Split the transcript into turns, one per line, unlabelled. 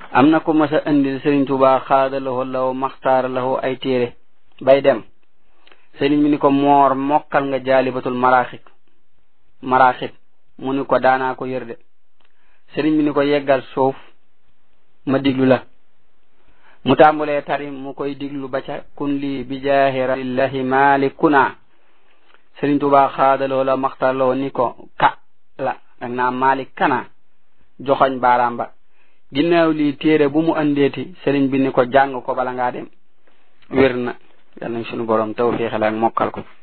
am na ko mas a indil Sëriñ Tuubaa xaadalawoo law maxtaara lawo ay téere bay dem sëriñ bi ni ko moor mokkal nga jaalibatul maraaxib maraaxib mu ni ko daanaa ko yër de sëriñ bi ni ko yeggal suuf ma diglu la mu tàmbulee tari mu koy diglu ba ca kun lii bi jaahi rasulillahi malikuna sëriñ Tuubaa xaadaloo la maxtaar loo ni ko ka la dag naa malik kana joxoñ baaraam ba ginnaaw lii téere bu mu andeeti sëriñ bi ni ko jàng ko bala ngaa dem wér na yal nañ sunu borom tawfiixal ak mokkal ko